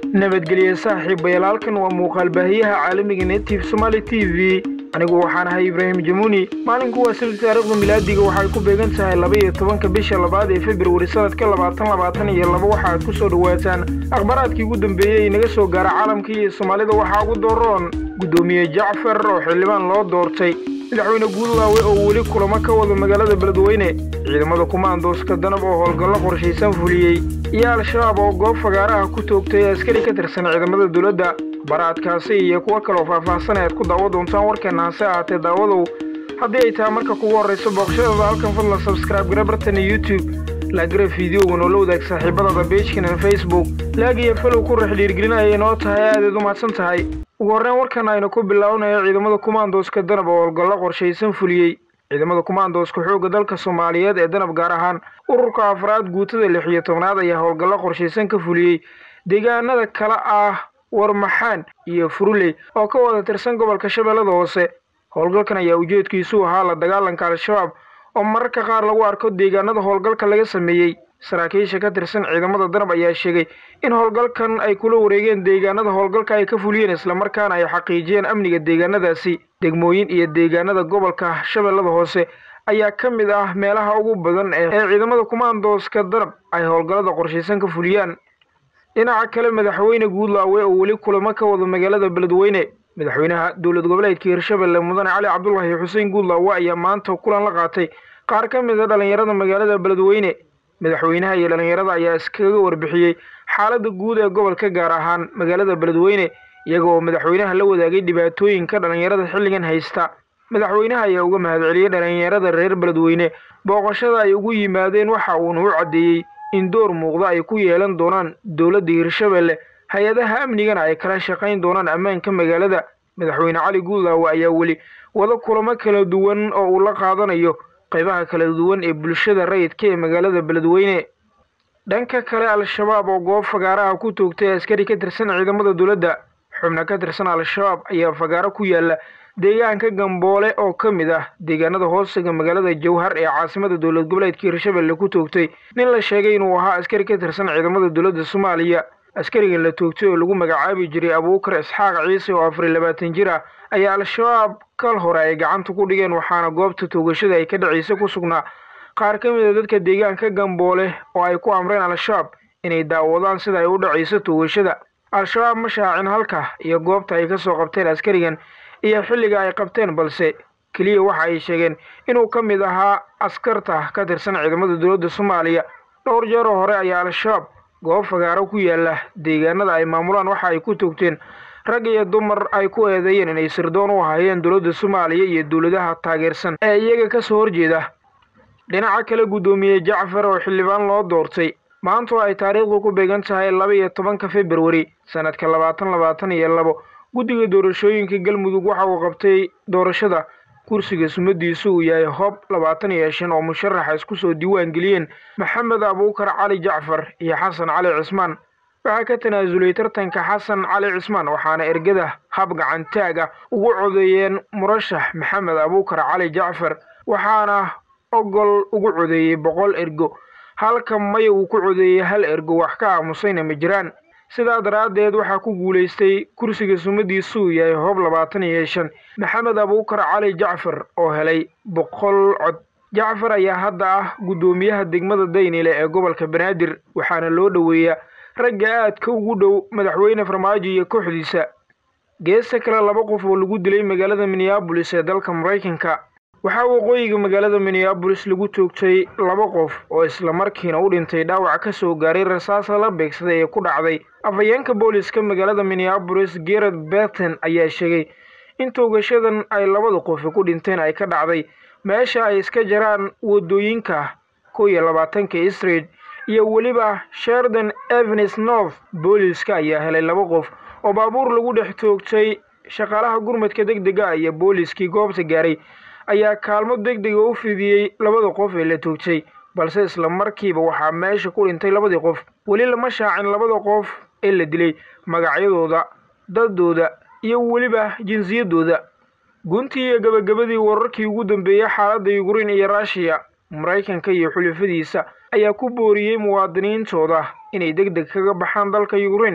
nabadgelye saaxiibayaal halkan waa muuqaal baahiyaha caalamiga netive somaali t v anigu waxaan ahay ibraahim jamuuni maalinku waa sabti taariikhda milaadiga waxay ku beegan tahay laba iyo tobanka bisha labaad ee februari sanadka labaatan labaatan iyo laba waxa aad ku soo dhowaataan akhbaaraadkii ugu dambeeyey ee naga soo gaara caalamka iyo soomaalida waxaa ugu doroon guddoomiye jacfar oo xildhibaan loo doortay madaxweyne guudlaawe oo weli kulamo ka wada magaalada beledweyne ciidamada kumaandooska danab oo howlgallo qorshaysan fuliyey iyo al-shabaab oo goob fagaaraha ku toogtay askari ka tirsan ciidamada dowladda baraadkaasi iyo kuwo kaloo faahfaahsan ayaad ku daawo doontaan warkeenna hase ahaatee daawadow haddii ay tahay marka kugu horrayso booqashadooda halkan fadlan sabskraibe gara bartana youtube laagara fideogan oo la wadaag saaxiibadada beijkana facebook laag iyo falow ku rex dhiirgelinaya inoo tahay aadaed u mahadsan tahay ugu horreyn warkan aynu ku bilaabanayo ciidamada kumaandooska danab oo howlgallo qorshaysan fuliyey ciidamada kumaandooska xoogga dalka soomaaliyeed ee danab gaar ahaan ururka afraad guutada lix iyo tobnaad ayaa howlgallo qorshaysan ka fuliyey deegaanada kale ah warmaxaan iyo furuley oo ka wada tirsan gobolka shabeellada hoose howlgalkan ayaa ujeedkiisu ahaa la dagaalanka al-shabaab oo mararka qaar lagu arko deegaanada howlgalka laga sameeyey saraakiisha ka tirsan ciidamada danab ayaa sheegay in howlgalkan ay kula wareegeen deegaanada howlgalka ay ka fuliyeen islamarkaana ay xaqiijiyeen amniga deegaanadaasi degmooyin iyo deegaanada gobolka shabeellada hoose ayaa ka mid ah meelaha ugu badan ee ciidamada kumaandooska danab ay howlgallada qorshaysan ka fuliyaan dhinaca kale madaxweyne guudlaawe oo weli kulamo ka wada magaalada beledweyne madaxweynaha dowlad goboleedka hirshabelle mudane cali cabdulaahi xuseen guudlaawe ayaa maanta kulan la qaatay qaar ka mid a dhallinyarada magaalada beledweyne madaxweynaha iyo dhallinyarada ayaa iskaga warbixiyey xaaladda guud ee gobolka gaar ahaan magaalada beledweyne iyaga oo madaxweynaha la wadaagay dhibaatooyinka dhallinyarada xilligan haysta madaxweynaha ayaa uga mahadceliyey dhallinyarada reer beledweyne booqashada ay ugu yimaadeen waxa uuna u caddeeyey in door muuqda ay ku yeelan doonaan dowladda hirshabelle hay-adaha amnigana ay kala shaqayn doonaan ammaanka magaalada madaxweyne cali guudlaawe ayaa weli wada kulamo kala duwan oo uu la qaadanayo qaybaha kala duwan ee bulshada rayidka ee magaalada beledweyne dhanka kale al-shabaab oo goob fagaaraha ku toogtay askari ka tirsan ciidamada dowladda xubna ka tirsan al-shabaab ayaa fagaaro ku yaala deegaanka gamboole oo ka mid ah deegaanada hoosiga magaalada jowhar ee caasimada dowlad goboleedka hirshabelle ku toogtay nin la sheegay inuu ahaa askari ka tirsan ciidamada dowladda soomaaliya askarigan la toogtay oo lagu magacaabi jiray abuukar isxaaq ciise oo afar iyo labaatan jir ah ayaa al-shabaab kal hore ay gacanta ku dhigeen waxaana goobta toogashada ay ka dhacaysa ku sugnaa qaar ka mid a dadka deegaanka gamboole oo ay ku amreen al-shabaab inay daawadaan sida ay u dhacayso toogashada al-shabaab ma shaacin halka iyo goobta ay kasoo qabteen askarigan iyo xilliga ay qabteen balse keliya waxa ay sheegeen inuu ka mid ahaa askarta ka tirsan ciidamada dowladda soomaaliya dhowr jeeroo hore ayaa al-shabaab goob fagaaro ku yaala deegaanada ay maamulaan waxa ay ku toogteen rag iyo dumar ay ku eedeeyeen inay sirdoon u ahaayeen dowladda soomaaliya iyo dowladaha taageersan ee iyaga ka soo horjeeda dhinaca kale guddoomiye jacfar oo xildhibaan loo doortay maanta oo ay taariikhdu ku beegan tahay laba iyo tobanka februari sanadka labaatan labaatan iyo labo guddiga doorashooyinka galmudug waxa uu qabtay doorashada kursiga sumadiisu uu yahay hob labaatan iyo shan oo musharaxa isku soo diiwaan geliyeen maxamed abuukar cali jacfar iyo xasan cali cismaan waxaa ka tanaasulay tartanka xasan cali cismaan waxaana ergada hab gacantaag ah ugu codeeyeen murashax maxamed abuukar cali jacfar waxaana ogol ugu codeeyey boqol ergo halka maya uu ku codeeyey hal ergo wax ka aamusayna ma jiraan sidaa daraaddeed waxaa ku guulaystay kursiga sumadiisu uu yahay hoob labaatan iyo shan maxamed abuukar cali jacfar oo helay boqol cod jacfar ayaa hadda ah guddoomiyaha degmada daynile ee gobolka banaadir waxaana loo dhoweeyaa ragga aadka ugu dhow madaxweyne farmaajo iyo kooxdiisa geesta kale laba qof oo lagu dilay magaalada minneabolis ee dalka maraykanka waxaa waqooyiga magaalada minneabolis lagu toogtay laba qof oo islamarkiina u dhintay dhaawac ka soo gaaray rasaas lala beegsaday ee ku dhacday afhayeenka booliska magaalada minneabolis gerard berton ayaa sheegay in toogashadan ay labada qofi ku dhinteen ay ka dhacday meesha ay iska jaraan wadooyinka kow iyo labaatanka street iyo weliba sherden evens north booliska ayaa helay laba qof oo baabuur lagu dhex toogtay shaqaalaha gurmadka deg dega iyo booliskii goobta gaaray ayaa kaalmo deg dega u fidiyey labada qof ee la toogtay balse isla markiiba waxaa meesha ku dhintay labadii qof weli lama shaacin labada qof ee la dilay magacyadooda dadooda iyo weliba jinsiyadooda guntii iyo gabagabadii wararkii ugu dambeeyey xaaladda yukrain iyo ruushiya maraykanka iyo xulafadiisa ayaa ku booriyey muwaadiniintooda inay deg deg kaga baxaan dalka yukrain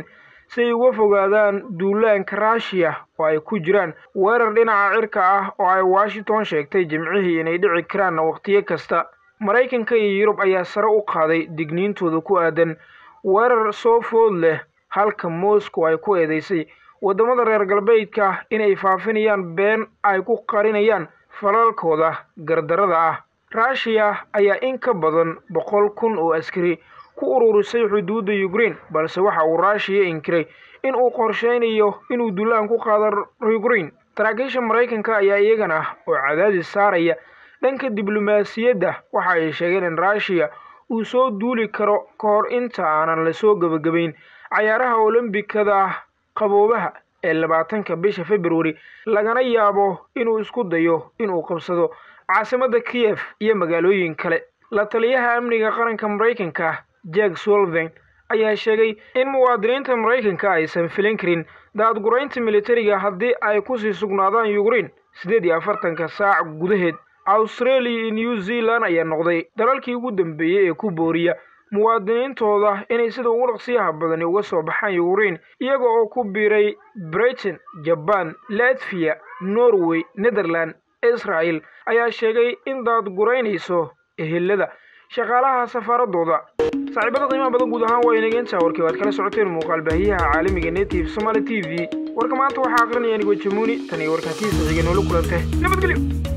si ay uga fogaadaan duulaanka ruushiya oo ay ku jiraan weerar dhinaca cirka ah oo ay washington sheegtay jimcihii inay dhici karaanna wakhtiyo kasta maraykanka iyo yurub ayaa sare u qaaday digniintooda ku aadan weerar soo food leh halka moscow ay ku eedeysay waddamada reer galbeedka inay faafinayaan been ay ku qarinayaan falalkooda gardarada ah ruushiya ayaa in ka badan boqol kun oo askari ku ururisay xuduudda ukrein balse waxa uu ruushiya inkiray in uu qorsheynayo inuu dulaan ku qaado ukrein saraakiisha maraykanka ayaa iyagana oo cadaadis saaraya dhanka diblomaasiyadda waxa ay sheegeen in ruushiya uu soo duuli karo ka hor inta aanan lasoo gebagabayn cayaaraha olombikada qaboobaha ee labaatanka bisha februari lagana yaabo inuu isku dayo inuu qabsado caasimadda kiyef iyo magaalooyin kale la taliyaha amniga qaranka maraykanka jack sullivan ayaa sheegay in muwaadiniinta maraykanka aysan filin karin daadguraynta militariga haddii ay kusii sugnaadaan ukrein siddeed iyo afartanka saac gudaheed australia iyo new zealand ayaa noqday dalalkii ugu dambeeyey ee ku booriya muwaadiniintooda inay sida ugu dhaqsiyaha badani uga soo baxaan ukrein iyaga oo ku biiray britain jaban latviya norway netherland israel ayaa sheegay in daadguraynayso ehelada shaqaalaha safaaradooda saaxiibada qiimaha badan guud ahaan waa inageenta warkii waad kala socoteen muuqaal baahiyaha caalamiga native somaali t v warka maanta waxaa aqrinaya anigo jamuuni tan iyo warkaa kiisa xiga noola kulantay nabadgelyo